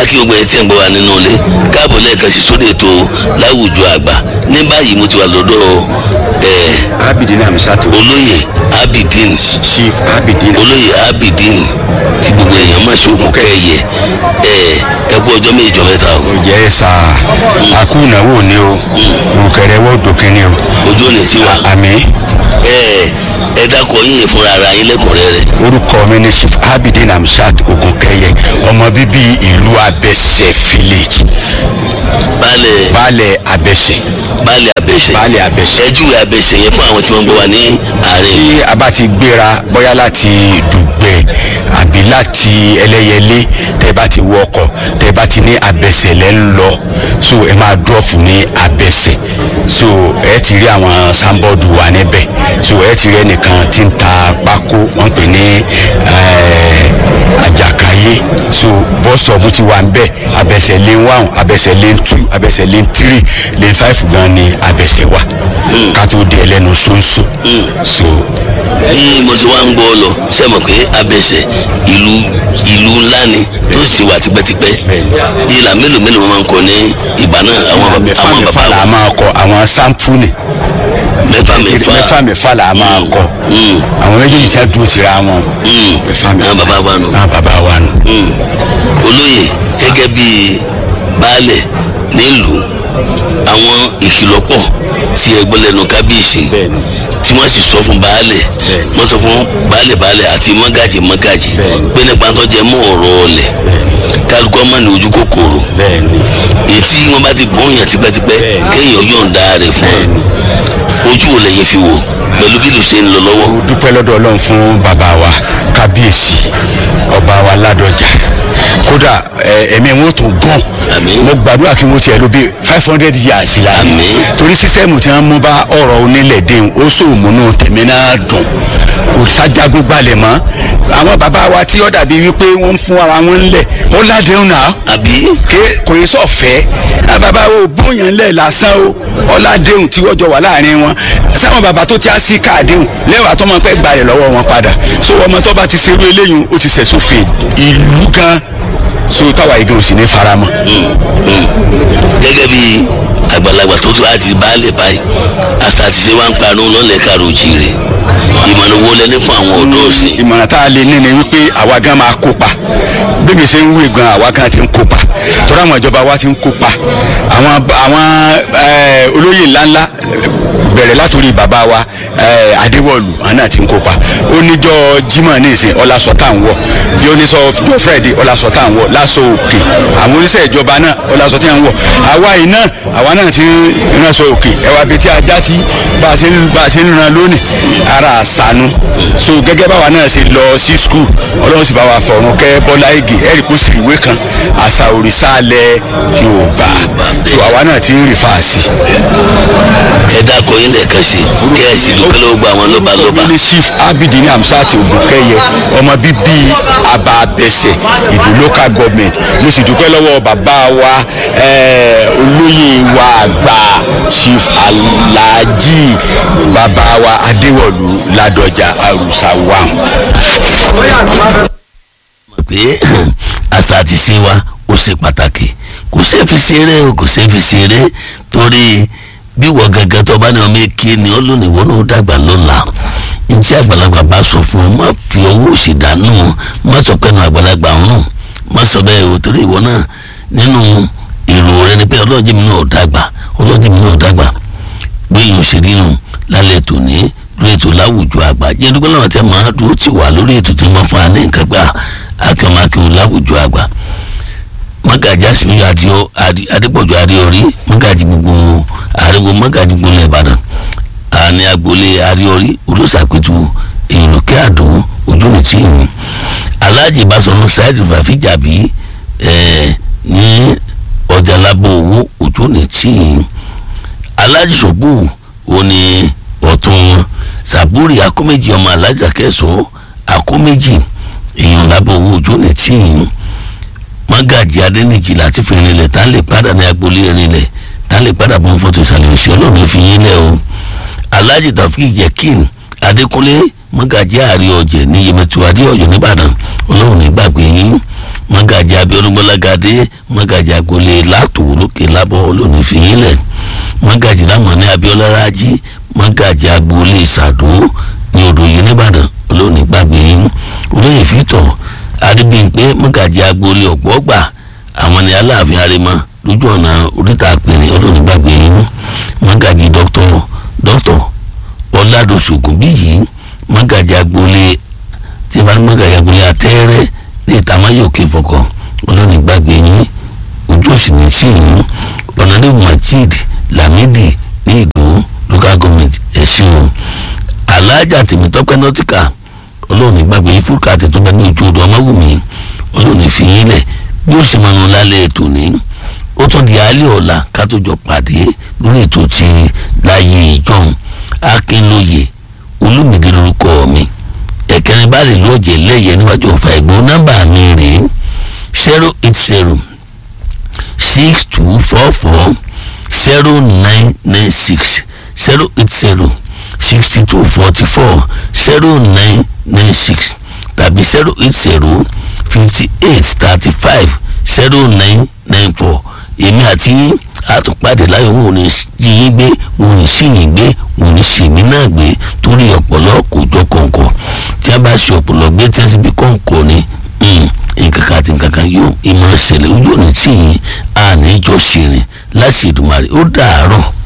kí gbogbo ẹ ti ń gbọ́ wa nínú ilé káàbọ̀ lẹ́ẹ̀kan sí sórí ètò láwùjọ àgbà ní báyìí mo ti wà lọ́dọ̀ ẹ̀ abidin amisatu olóyè abidin chief abidin olóyè abidin tí gbogbo èèyàn mọ̀ sí òkú kẹ́yẹ ẹ̀ ẹ kú ọjọ́ méjọ mẹ́ta o jẹ́ sá akú ìnáwó ni o olùkẹrẹ wọ́n dòkè ni o ojú ò ní sí wa àmì ẹ̀ ẹ dákọ̀ yín fúnra ara yín lẹ́kùnrẹ́rẹ́ orúkọ mi ni chief abidin amisat ogunkẹyẹ ọmọ bíbí ìlú abẹsẹ village baálẹ̀ baálẹ̀ abẹsẹ baálẹ̀ abẹ́sẹ̀ baálẹ̀ abẹsẹ. ẹ júwe abẹ́sẹ̀ yẹn fún àwọn tí wọ́n ń gbọ́ wa ní àárín tí a bá ti gbéra bóyá láti dùgbẹ̀ àbí láti ẹlẹ́yẹlé tẹ́ bá ti wọ ọkọ̀ tẹ́ bá ti ní abẹsẹ̀ lẹ́ ń lọ so ẹ máa drop ní abẹsẹ̀ so ẹ ti rí àwọn sanbọ́ọ̀dù wà níbẹ̀ so ẹ ti rí ẹnìkan tí ń ta pákó wọ́n pè ní eh, àjàkáyé so bus stop ti wà ń bẹ̀ abẹsẹ̀ lane one abẹsẹ̀ lane two abẹsẹ̀ lane three lane five gan ni abẹsẹ̀ wà ká tó di ẹlẹ́nu ṣóńṣó so bí mo ti wá ń gbọ́ lọ ṣe mọ̀ pé abẹ́sẹ̀ ìlú ìlú ńlá ni tó sì wà tipẹ́tipẹ́ ìlà mélòó mélòó wọn máa ń kọ ní ìgbà náà àwọn bàbá mẹ́fà àwọn mẹ́fà bàbá là á máa kọ àwọn sáǹpùnì mẹ́fà mẹ́fà mẹ́fà mẹ́fà là á máa kọ Mm. àwọn méjèèjì tí wọ́n dúró tira wọn Mm. mẹ́fà àwọn bàbá wa nù. náà bàbá wa nù. Mm. olóyè gẹ́gẹ́ bí baálẹ̀ nílùú àwọn ìkìlọ̀ pọ̀ tí ẹ gbọ́ lẹ́nu kábíyèsí Bẹ́ẹ̀ni. tí wọ́n sì sọ fún baálẹ̀ Bẹ́ẹ̀ni. wọ́n sọ fún baálẹ̀ baálẹ̀ àti mọ́gàjì mọ́gàjì Bẹ́ẹ̀ni. pé nípa tó jẹ mọ́ ọ̀rọ̀ ọ̀lẹ̀ kálukọ́ mọ́ ní ojú kòkòrò bẹ́ẹ̀ni èyí tí wọ́n bá ti gbóyàn tipẹ́tipẹ́ Bẹ́ẹ̀ni. kéèyàn yọ̀ǹda rẹ̀ fún ọ ojú ò lẹ́yìn fi wò pẹ̀lú bí ló ṣe ń lọ lọ́wọ́ mo dúpẹ́ lọ́dọ̀ ọlọ́run fún bàbá wa kábíyèsí ọba wa ládọjà kódà ẹ, ẹ̀mí wọn tó gùn Àmín. mo gbàdúrà kí wọ́n tiẹ̀ ló bí five hundred years la Àmín. torí sísẹ́mù tí wọ́n mú bá ọ̀rọ̀ onílẹ̀ dẹ́hùn ó sòmùnú tèmi náà dùn kò sájagun gbalẹ̀ mọ́ àwọn bàbá wa tí ó dàbí wípé wọ́n ń fún ara wọn ńlẹ̀ ó ládéhùn náà àbí ké kò yẹ sọ fẹ́ àwọn bàbá wo bóyá ńlẹ̀ lásán o ọ̀làdéhùn tí wọ́n jọ wà láàrin wọn sáwọn bàbá tó ti á sí káàdéhùn lẹ́wàá tó máa pẹ́ gbalẹ̀ lọ́wọ́ wọn padà so ọmọ tó bá ti ṣerú eléyìí ó ti ṣẹ̀sófin ìlú gan so táwa igi ò sì ní faramọ́. gẹ́gẹ́ bí àgbàlagbà tó tó àti baálé báyìí àṣà àti ṣe wá ń parun lọ́lẹ̀ karojì rẹ̀ ìmọ̀ràn wo lẹ́ni fún àwọn ọ̀dọ́ ọ̀sìn ìmọ̀ràn tá a lè ní ni wípé àwa gan máa kópa bí mi ṣe ń wí gan àwa gan ti ń kópa torí àwọn ìjọba wa ti ń kópa àwọn àwọn eh, olóyè ńláńlá bẹ̀rẹ̀ látòrí bàbá wa eh, adéwọ̀lù àná ti ń kópa oníjọ́ jimoh ní ìsìn ọlásọ tá à ń wọ̀ bí oníṣọ́ ọjọ́ friday ọlásọ tá à ń wọ̀ lásọ òkè àwọn oníṣẹ́ ìjọba náà ọlásọ tí à ń wọ̀ àwa yìí náà àwa náà ti ń ránṣọ òkè ẹwà bíi tí ajá tí bá a ṣe ń bá a ṣe ń ran lónìí ara àṣàánú so gẹ́gẹ́ báwa náà ṣe lọ sí skul ọlọ́run sì bá wa fọ̀run kẹ́ bọ́lá igi ẹ̀rí kó sì ìwé kan àṣà òrìṣà alẹ́ yorùbá so àwa náà ti ń rí fàásì. ẹ dákọ̀ yín lẹ́ẹ̀kan sí kí ẹ sì dúpẹ́ lọ́wọ́ gba àwọn lọ́ba lọ́ba ní chief abidin amsat ogunkẹyẹ ọmọ bíbí aba abẹsẹ ìlú local government mo sì dúpẹ́ lọ́wọ́ bàbá wa eh, olóyè wa àgbà chief alhaji bàbá wa adéwọlú ládọjà arúsáwà. pé àṣà àti ṣe wa ó ṣe pàtàkì kò ṣeé fi ṣeré o kò ṣeé fi ṣeré torí bí wọ́n gangan tó bá ní ọmọ èké ni ó lónìí wọ́n náà dàgbà lọ́la ntí àgbàlagbà bá sọ fún ọ má fi owó òsì dànù má sọ pé nu àgbàlagbà ń rùn má sọ bẹ́ẹ̀ o torí ìwọ náà nínú èrò rẹ ni pé ọlọ́ọ̀jì mi náà dàgbà ọlọ́ọ̀jì mi náà dàgbà gbẹ̀yìn òṣèré nù lálẹ́ tòní lórí ètò láwùjọ àgbà jẹ́ dúpẹ́ lọ́wọ́ tẹ́ máa dúró tì wá lórí ètò tí wọ́n fún wa ní nǹkan gbà akẹ́wọ̀n láwùjọ àgbà mọ́gàjì àṣìyàn adìọ adépọ̀jù adéorí mọ́gàjì gbogbo àríwó mọ́gàjì gbogbo ilẹ̀ ìbàdàn àní agboolé adéorí olùsàpẹ̀tù èròkè àdó ojú mi tí ìhun aláàjì ìbásọ̀nù sáyẹ́dì fàfíjàbí ẹ̀ ní ọjà lábọ̀ owó ojú mi tí ìhun aláàjì sọ̀gbù òní ọ̀tún wọn sàbúrì akóméjì ọmọ alájà kẹsàn-án akóméjì èèyàn lábọ̀ owó ojú mi tí ìhun mọ́gàjì adẹ́nìjì láti fi rinlẹ̀ tá lè padà ní agboolé rinlẹ̀ tá lè padà bọ́ fọ́tò ìsàlẹ̀ òsì ọlọ́run fi yín lẹ̀ o alhaji taofik jekin adékúnlé mọ́gàjì àrí ọ̀jẹ̀ ní yemẹtu adéọ̀yọ́ nìbàdàn ọlọ́run ní gbàgbé yín mọ́gàjì abiodun gbọlagadé mọ́gàjì agboolé látò lókè lábọ́ olóòní fìyínlẹ̀ mọ́gàjì lámọ̀ní abiola rájí mọ́gàjì agboolé sàdó ní odò yìí nìbàdàn olóòní gbàgbé yín olóyè fìtọ̀ adébíyìnpé mọ́gàjì agboolé ọ̀gbọ́gbà àwọn ní aláàfin arimọ lójú ọ̀nà oríta àpèrè olóòní gbàgbé yín mọ́gàjì dọ́kítọ̀ dọ́kítọ̀ ọ̀làdọ̀ṣọ̀gùn bíyì mọ́gàjì agboolé tí bá mọ́gàjì agboolé àtẹ́rẹ́ ní ìtàmáyé òkè fọkàn olóòní gbàgbé yín ojú òsì ní sí yín ọ̀nàdébù majid lamidi ní ìlú local government ẹ̀sìn o alájà tèmítọ́pẹ́ nọ́tìkà olóòní gbàgbé yín fúlùkà àti tó bá ní ojú odò ọmọwùmí olóòní fi yín lẹ̀ bí ó sì máa ń lálẹ́ ètò ní ó tún di alẹ́ ọ̀la ká tó jọ pàdé lórí ètò ti láyé ìjọun akínlóye olùmìdí lórúkọ mi ẹ̀kẹ́rin bá lè lóòjẹ́ lẹ́yẹ níwájú ọ̀fà ẹ̀gbọ́n nọ́mbà mi rèé zero eight zero six two four four zero nine nine six zero eight zero sixty two forty four zero nine nine six tàbí zero eight zero fifty eight thirty five zero nine nine four èmi àti yín àtúpàdé láyọ̀ wọn ò ní jí yín gbé wọn ò ní sí yín gbé wọn ò ní sí mi náà gbé torí ọ̀pọ̀lọ́ kò jọ kọ̀ǹkọ̀ tí a bá ṣe ọ̀pọ̀lọ́ gbé tí a sì bí kọ̀ǹkọ̀ ni nǹkan kan àti nǹkan kan yóò ìmọ̀ ṣẹlẹ̀ ojú òní tí yín àní jọ ṣèrìn láti Èdùmàrè ó dàárọ̀.